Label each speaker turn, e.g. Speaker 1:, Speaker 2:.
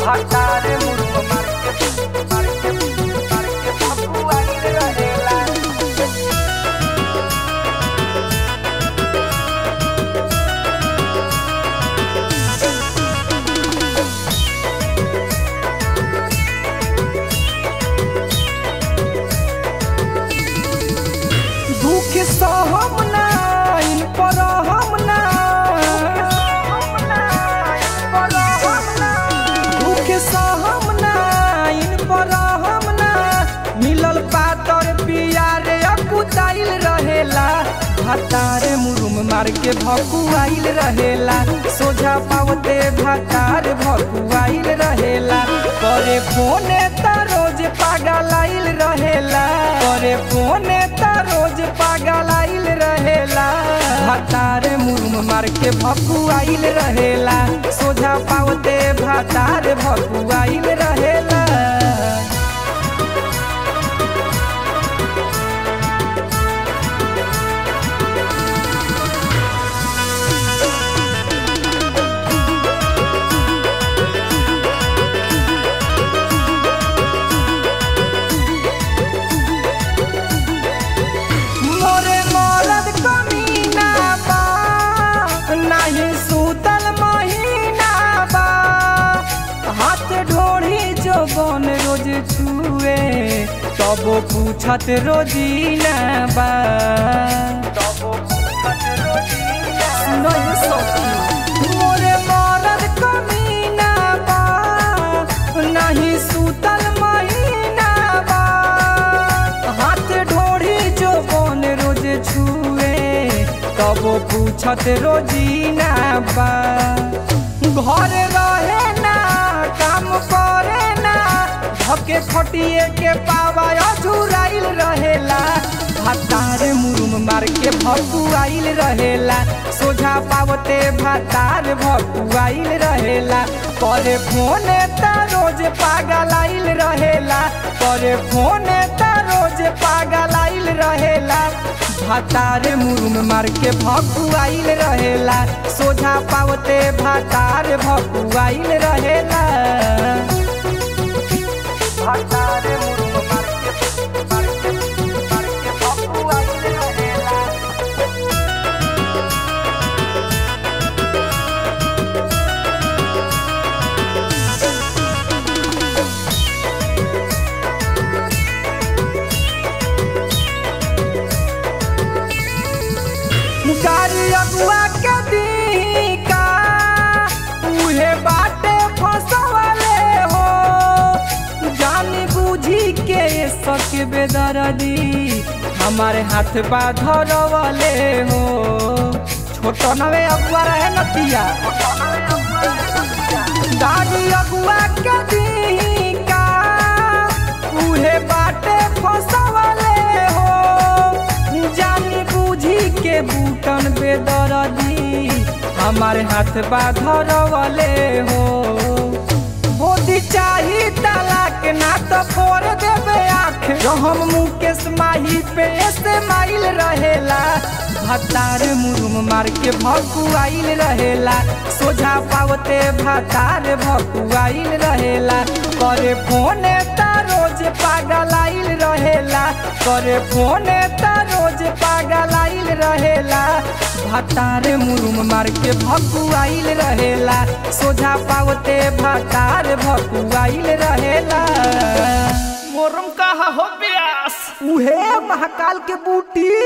Speaker 1: भातारे मुर्ग मार के मार के मार के भकुआइल रहेला दुख सहम ना इन पर हम ना दुख सहम ना इन पर हम ना मिलल पातर पियारे अकुताइल रहेला भातारे मुरुम मार के भकुआइल रहेला सोझा पावते भातार भकुआइल रहेला करे फोने त रोज पागलाइल रहेला करे फोने त रोज पागलाइल रहेला भातारे मुरुम मार के भकुआइल रहेला सोझा पावते भातार भकुआइल रहेला मोरे मरद कमीना बा नाही सूतल महीना बा हाथ ढोढ़ी जो बन रोज छुए तब पूछत रोजीना बा नहीं सखी मोरे मरद कमीना बा नहीं सूतल महीना बा हाथ ढोढ़ी जो बन रोज छुए तब पूछत रोजीना बा घर रहे ना काम करे ना धके खटिए के पावा अधुराइल रहेला भातार मुरुम मार के भकुआइल रहेला सोझा पावते भातार भकुआइल रहेला करे फोने त रोज पागलाइल रहेला करे फोने त रोज पागलाइल रहेला भातार मुरुम मार के भकुआइल रहेला सोझा पावते भातार भकुआइल रहेला भातार मुरुम मार के मार के मार के भकुआइल रहेला गाड़ी अगुआ के दी का उहे बाटे फसवले हो जानी बूझी के सक बेदरदी हमारे हाथ बा धरवले हो छोट नवे अगुआ रहे नतिया गाड़ी अगुआ के दी का उहे बाटे फसवले हो जानी बूझी के बूटन बेदरदी हमारे हाथ बा धरवले हो बोधी चाही तलाक ना तो फोड़ देवे आँख जो हम मुकेश माही पे ऐसे माइल रहेला भातार मुरुम मार के भकुआइल रहेला सोझा पावते भातार भकुआइल रहेला करे फोने त रोज पागलाइल रहेला करे फोने त रोज पागलाइल रहेला भातार मुरुम मार के भकुआइल रहेला सोझा पावते भातार भकुआइल रहेला
Speaker 2: मोरम कहा हो प्यास
Speaker 1: उहे महाकाल के बूटी